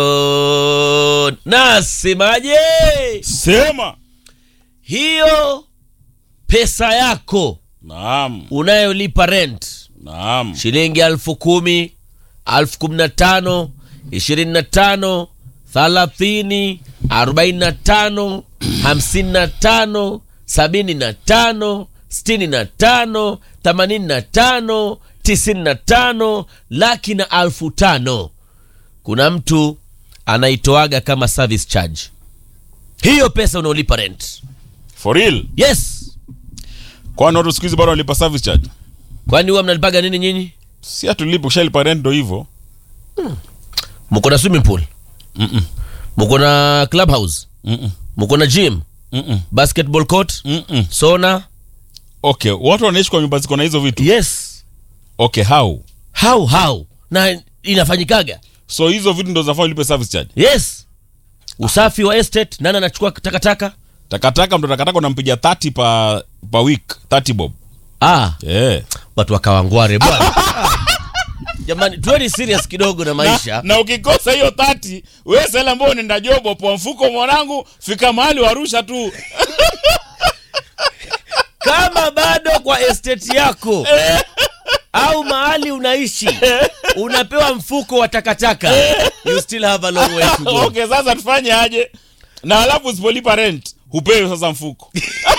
Oh, nasemaje? Sema. Hiyo pesa yako Naam. unayolipa rent Naam. shilingi elfu kumi elfu kumi na tano ishirini na tano thalathini arobaini na tano hamsini na tano sabini na tano sitini na tano themanini na tano tisini na tano laki na alfu tano kuna mtu anaitoaga kama service charge hiyo pesa unaolipa rent For real. yes Kwani watu siku hizi bado wanalipa service charge? kwani huwa mnalipaga nini nyinyi Si hatulipi ushalipa rent ndo hivyo. mko na swimming pool Mm-mm. mko na clubhouse Mm-mm. mko na gym Mm-mm. basketball court Mm-mm. sona Okay, watu wanaishi kwa nyumba ziko na hizo vitu. yes Okay, how? how how na inafanyikaga So hizo vitu ndo zinafaa ulipe service charge. yes usafi wa estate nani anachukua takataka Takataka ndo takataka unampiga 30 pa pa week, 30 bob. ah Yeah. watu wakawangware bwana jamani tuweni serious kidogo na maisha Na, na ukikosa hiyo 30, wewe sasa ambao unaenda job kwa mfuko mwanangu, fika mahali warusha tu. kama bado kwa estate yako au mahali unaishi unapewa mfuko wa takataka you still have a long way to go okay, sasa tufanye aje? Na alafu usipolipa rent, hupewi sasa mfuko.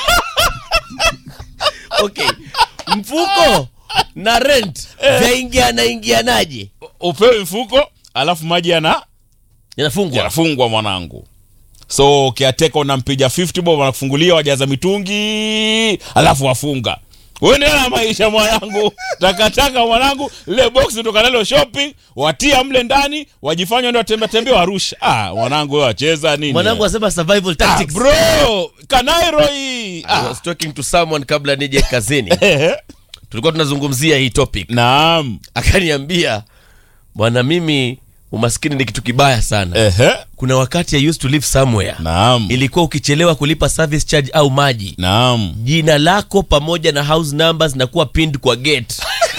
okay mfuko na rent vyaingiana ingianaje Upewi mfuko, alafu maji yana yanafungwa yanafungwa mwanangu. So kiateka unampiga 50 bob anakufungulia wajaza mitungi, alafu wafunga. Wewe na maisha mwanangu, takataka mwanangu, lile box kutoka nalo shopping, watia mle ndani, wajifanya ndio watembea tembea warusha. Ah, mwanangu wewe wacheza nini? mwanangu asema survival ah, tactics bro, kanairo hii. I Ah. was talking to someone kabla nije kazini Ehe. tulikuwa tunazungumzia hii topic Naam. akaniambia bwana mimi umaskini ni kitu kibaya sana Ehe. kuna wakati I used to live somewhere Naam. ilikuwa ukichelewa kulipa service charge au maji Naam. jina lako pamoja na house numbers na kuwa pinned kwa gate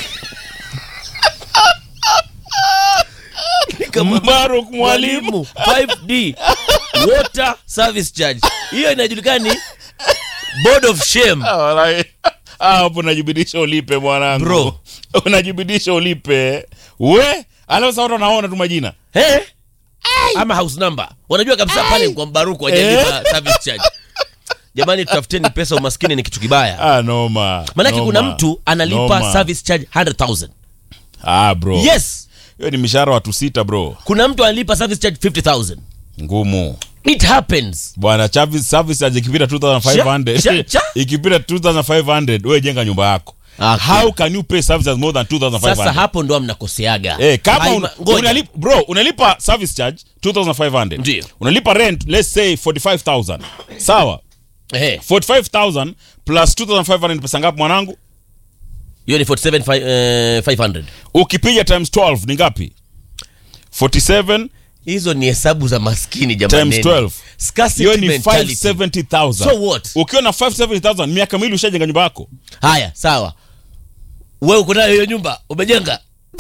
Mbaruk mwalimu. mwalimu 5d water service charge hiyo inajulikana ni board of shame Ah, walai. Ah, hapo unajibidisha ulipe mwanangu Bro. unajibidisha ulipe we alafu sasa watu wanaona tu majina Eh? ama house number wanajua kabisa pale kwa mbaruku wajalipa service charge jamani tutafuteni pesa umaskini ni kitu kibaya ah, noma manake noma, kuna mtu analipa noma. service charge 100000 ah, bro yes hiyo ni mishahara watu sita bro kuna mtu analipa service charge 50000 ngumu it happens bwana Chavis- service charge ikipita 2500 Cha- cha- ikipita 2500 wewe jenga nyumba yako Okay. how can you pay service charge more than 2500 sasa hapo ndo mnakoseaga Eh, kama Haima- un, ngoja. unalipa, bro unalipa service charge 2500 Ndio. unalipa rent let's say 45000 sawa Ehe, 45000 plus 2500 ni pesa ngapi mwanangu hiyo ni 47500 ukipiga times 12 ni ngapi 47 hizo ni hesabu za maskini times jamani 12 Scarcity hiyo ni mentality. 570000 So what? ukiwa na 570000 miaka miwili ushajenga nyumba yako haya sawa we uko nayo hiyo nyumba umejenga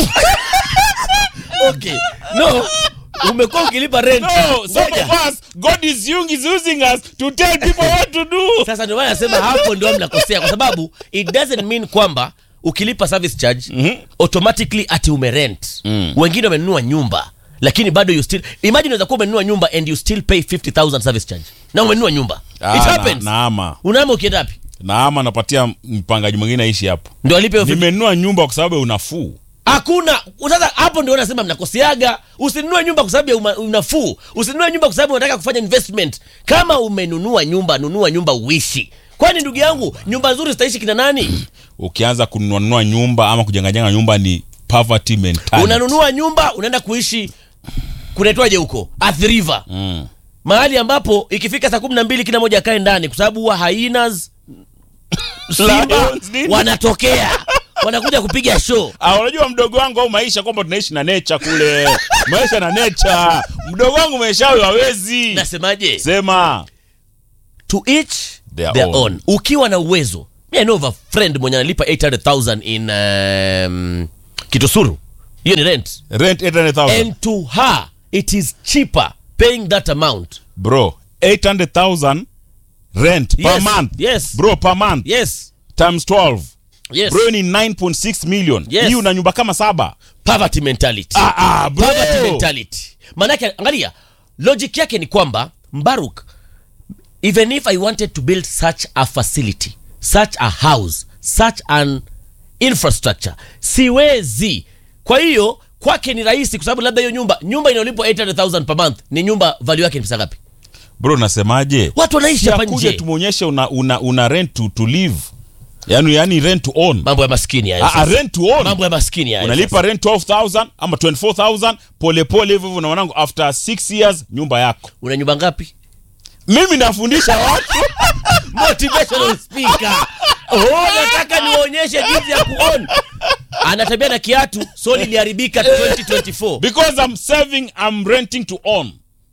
okay no umekuwa ukilipa rent no some Ngoja. of us god is using, is using us to tell people what to do sasa ndio maana nasema hapo ndio mnakosea kwa sababu it doesn't mean kwamba ukilipa service charge Mhm. automatically ati umerent Mm. wengine wamenunua nyumba lakini bado you still imagine unaweza kuwa umenunua nyumba and you still pay 50000 service charge na umenunua nyumba Ah, it na- happens naama unaama ukienda wapi naama napatia mpangaji mwingine aishi hapo ndio alipe hiyo 50 nimenunua nyumba kwa sababu ya unafuu hakuna sasa hapo ndio nasema mnakoseaga usinunue nyumba kwa sababu ya uma- unafuu usinunue nyumba kwa sababu unataka kufanya investment kama umenunua nyumba nunua nyumba uishi kwani ndugu yangu nyumba nzuri zitaishi kina nani ukianza kununua nyumba ama kujengajenga nyumba ni poverty mentality unanunua nyumba unaenda kuishi kunaitwaje huko Athi river mm. mahali ambapo ikifika saa kumi na mbili kila moja akae ndani kwa sababu huwa hyenas simba Lions, nini? wanatokea wanakuja kupiga show Ah, unajua mdogo wangu au maisha kwamba tunaishi na nature kule maisha na nature mdogo wangu maisha yao hawezi nasemaje sema to each Their their, own. own. ukiwa na uwezo mi I know of a friend mwenye analipa 800000 in um, kitusuru hiyo ni rent rent 800000 and to her it is cheaper paying that amount bro 800000 rent per Yes, month yes. bro per month yes times 12 yes bro ni 9.6 million Yes. hii una nyumba kama saba poverty mentality ah, ah, bro. poverty mentality manake angalia logic yake ni kwamba mbaruk even if i wanted to build such a facility such a house such an infrastructure siwezi kwa hiyo kwake ni rahisi kwa sababu labda hiyo nyumba nyumba inayolipwa 800000 per month ni nyumba value yake ni pesa ngapi bro nasemaje watu wanaishi hapa kuja nje tumuonyeshe una, una, una rent to, to live yani, yani rent to own mambo ya maskini haya ah, ah, sasa. rent to own mambo ya maskini haya unalipa rent 12000 ama 24000 polepole hivyo hivyo na mwanangu after 6 years nyumba yako sasa. una nyumba ngapi mimi nafundisha watu motivational speaker oh nataka niwaonyeshe jinsi ya kuon anatembea na kiatu soli iliharibika 2024 because I'm saving I'm renting to own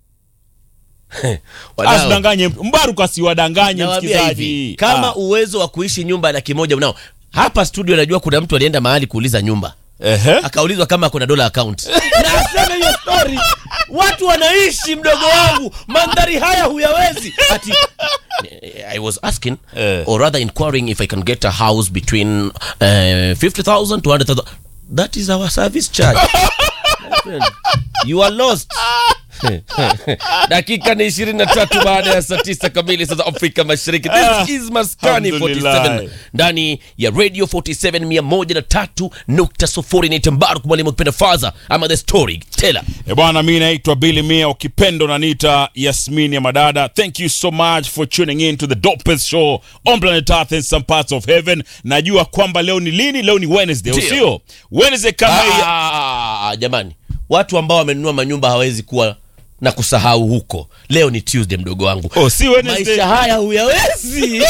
Wadau, asidanganye mtu mbaruku asiwadanganye nawaambia msikizaji hivi kama Ah, uwezo wa kuishi nyumba laki moja unao hapa studio najua kuna mtu alienda mahali kuuliza nyumba ehe. akaulizwa kama kuna dola account na aseme hiyo story watu wanaishi mdogo wangu mandhari haya huyawezi ati i was asking Eh. or rather inquiring if i can get a house between uh, 50000 to 100000 that is our service charge My friend, you are lost dakika ni ishirini na tatu baada ya saa tisa kamili saa za afrika mashariki Ah, this is maskani alhamdulillah. 47 ndani ya radio 47 mia moja na tatu nukta sufuri ni tambaru mwalimu kipenda faza ama the story tela E bwana, mi naitwa Billy Mia, ukipenda unaniita Yasmini ya Madada. Thank you so much for tuning in to the dopest show on planet Earth and some parts of heaven. Najua kwamba leo ni lini? Leo ni Wednesday, Ndio. usio Wednesday kama hii. ah, jamani watu ambao wamenunua manyumba hawezi kuwa na kusahau huko leo ni tuesday mdogo wangu Oh, si Wednesday. maisha haya huyawezi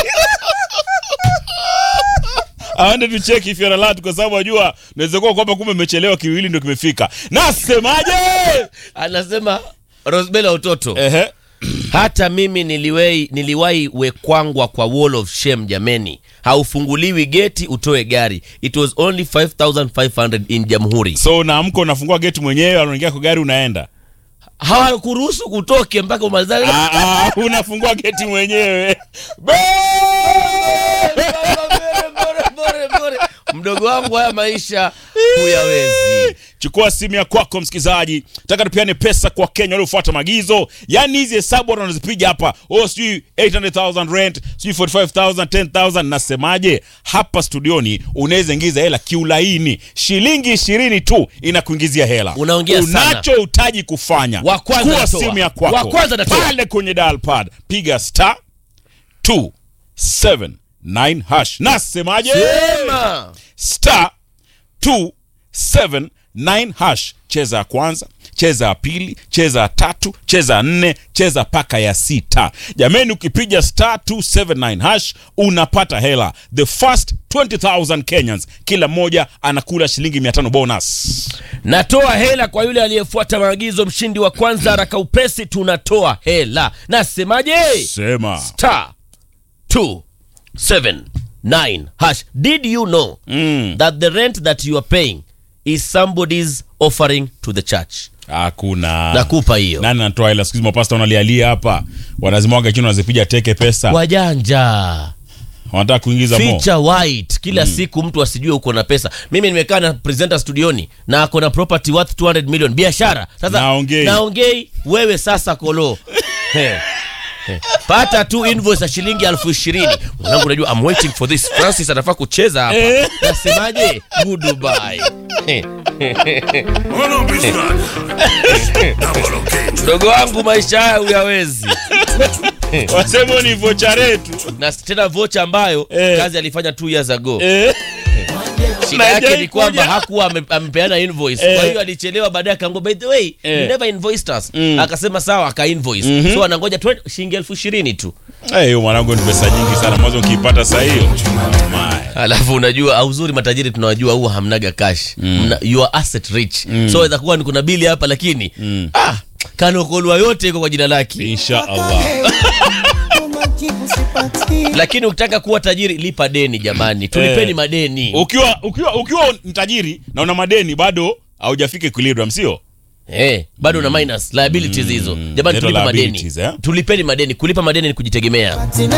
I wanted to check if you're alert kwa sababu najua naweza kuwa kwamba kumbe umechelewa kiwili ndio kimefika. Nasemaje? anasema rosbela utoto Ehe. hata mimi niliwahi niliwahi wekwangwa kwa wall of shame jameni haufunguliwi geti utoe gari it was only 5500 in jamhuri So unaamka unafungua geti mwenyewe, unaingia kwa gari unaenda. hawakuruhusu kutoke mpaka umalizane Ah, ah, unafungua geti mwenyewe. mdogo wangu haya maisha huyawezi chukua simu ya kwako msikilizaji taka tupeane pesa kwa kenya waliofuata maagizo yaani hizi hesabu watu wanazipiga hapa oh sijui 800000 rent sijui 45000 10000 nasemaje hapa studioni unaweza ingiza hela kiulaini shilingi ishirini tu inakuingizia hela Unaongea sana. unachohitaji kufanya Wa kwanza Chukua natoa. simu ya kwako Wa kwanza natoa. pale kwenye dial pad piga star 279 hash nasemaje sema star 279 hash cheza ya kwanza cheza ya pili cheza ya tatu cheza ya nne cheza paka ya sita jameni ukipiga star 279 hash unapata hela the first 20000 kenyans kila mmoja anakula shilingi 500 bonus natoa hela kwa yule aliyefuata maagizo mshindi wa kwanza haraka upesi tunatoa hela nasemaje sema star 279 hash did you know Mm. that the rent that you are paying is somebody's offering to the church hakuna nakupa hiyo nani anatoa hela siku hizi mapasta wanalialia hapa wanazimwaga chini wanazipiga teke pesa wajanja wanataka kuingiza mo feature white kila siku mtu asijue uko na pesa mimi nimekaa na presenter studioni na ako na property worth 200 million biashara sasa Naongei. naongei wewe sasa kolo He. He. pata tu invoice ya shilingi elfu ishirini mwanangu unajua I'm waiting for this francis anafaa kucheza hapa nasemaje goodbye He. Uno Bismarck. Double okay. mdogo wangu maisha haya huyawezi wasema ni vocha retu na tena vocha ambayo Eh. kazi alifanya two years ago eh. shida yake Haijai ni kwamba kuja. hakuwa ame- amepeana invoice Eh. kwa hiyo alichelewa baadaye akaambia by the way Eh. you never invoiced us Mm. akasema sawa aka invoice so anangoja twe- shilingi elfu ishirini tu Eh, hiyo mwanangu ni pesa nyingi sana mwanzo ukiipata saa hiyo My. alafu unajua au uzuri matajiri tunawajua huwa hamnaga cash Mna, you are asset rich so waweza kuwa ni kuna bili hapa lakini ah, kanokolwa yote iko kwa jina lake insha allah majibu sipati lakini ukitaka kuwa tajiri lipa deni jamani tulipeni Eh. madeni ukiwa ukiwa ukiwa ni tajiri na una madeni bado haujafika equilibrium sio Eh, bado na minus liabilities hizo jamani Zero tulipe madeni liabilities, eh? tulipeni madeni kulipa madeni ni kujitegemea Tina